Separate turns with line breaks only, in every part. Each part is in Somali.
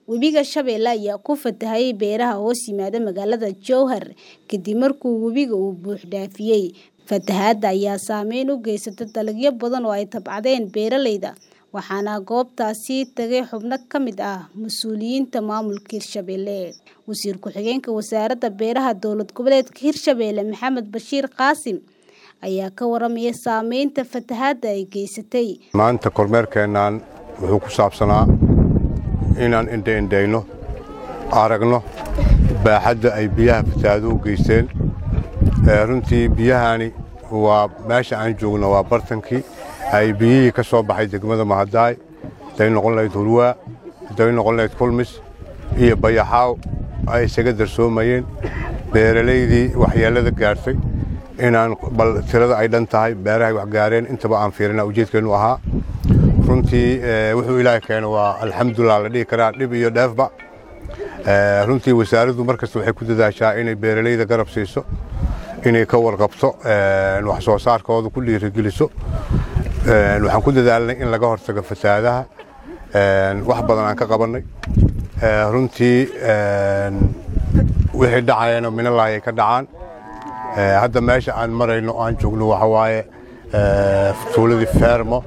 Webiga Shabeelle ayaa ku fatahay beeraha hoos yimaada magaalada Jowhar kadib markii webiga uu buux dhaafiyay. Fatahaadda ayaa saameyn u geysatay dalagyo badan oo ay tacbadeen beeralayda, waxaana goobtaasi tagay xubno ka mid ah mas'uuliyiinta maamulka Hirshabelle. Wasiir ku-xigeenka Wasaaradda Beeraha Dowlad Goboleedka Hirshabelle Maxamed Bashiir Qaasim ayaa ka warramay saameynta fatahaadda ay geysatay.
Maanta kormeerkeennan wuxuu ku saabsanaa inaan indho-indheyno aragno baaxadda ay biyaha fatahaadu u geysteen. Runtii biyahani waa meesha aan joogno waa bartankii ay biyihii ka soo baxay degmada Mahadaay haday noqon lahayd Hulwaa haday noqon lahayd Kulmis iyo Bayaxaaw ay isaga darsoomayeen beeralaydii waxyeellada gaartay inaan bal tirada ay dhan tahay beerahay wax gaareen intaba aan fiirina ujeedkeenu ahaa runtii wuxuu ilaahay keeno waa alxamdulilah la dhihi karaa dhib iyo dheefba runtii wasaaraddu markasta waxay ku dadaashaa inay beeralayda garab siiso inay ka warqabto wax soo saarkooda ku dhiirigeliso waxaan ku dadaalnay in laga hortago fatahaadaha wax badan aan ka qabannay runtii wixii dhacayana minalahi ay ka dhacaan hadda meesha aan marayno aan joogno waxa waaye tuuladii feermo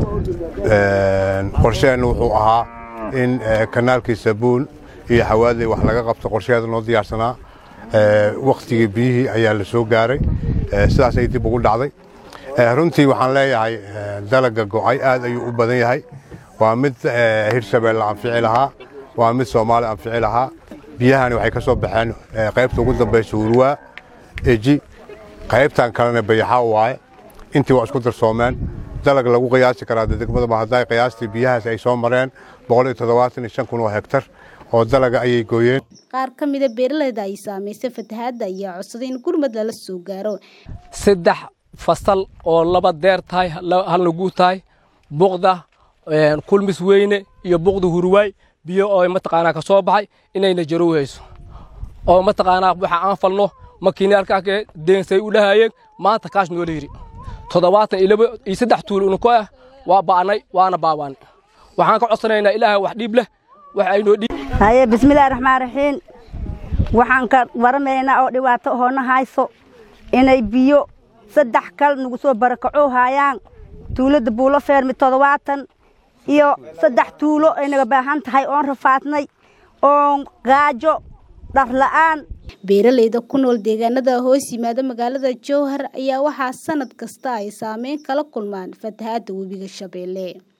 qorsheenna wuxuu ahaa in kanaalkii sabuun iyo xawaadley wax laga qabto qorsheheeda noo diyaarsanaa waktigii biyihii ayaa la soo gaaray sidaasay dib ugu dhacday runtii waxaan leeyahay dalaga go'ay aad ayuu u badan yahay waa mid hirshabeelle anfici lahaa waa mid soomaali anfici lahaa biyahani waxay ka soo baxeen qaybta ugu dambaysa hurwaa eji qaybtan kalena bayaxaa waaye intii waa isku darsoomeen dalag lagu qiyaasi karaa degmada mahadaay qiyaastii biyahaas ay soo mareen kun oo hektar oo dalaga ayay gooyeen
qaar ka mida beeralayda ay saamaysay fatahaadda ayaa codsaday in gurmad lala soo gaaro
saddex fasal oo laba deer tahay halna guud tahay buqda kulmis weyne iyo buqda hurwaay biyo oo mataqaanaa ka soo baxay inayna jarow hayso oo mataqaanaa waxa aan falno makiinaalkaake deensay u dhahayeen maanta kaash noola yidhi toddobaatan iyo laba iyo saddex tuul unuko ah waa ba'nay waana baabaanay waxaan ka codsanaynaa ilaahay wax dhiib leh wax aynoo dhiib
haye bismillaahi raxmaan raxiim waxaan ka waramaynaa oo dhibaato hoona hayso inay biyo saddex kal nagu soo barakacoo haayaan tuuladda buulo feermi toddobaatan iyo saddex tuulo ay naga baahan tahay oon rafaadnay oon gaajo dharla'aan
beeralayda ku nool deegaanada hoos yimaada magaalada jowhar ayaa waxaa sanad kasta ay saameyn kala kulmaan fatahaadda webiga shabeelle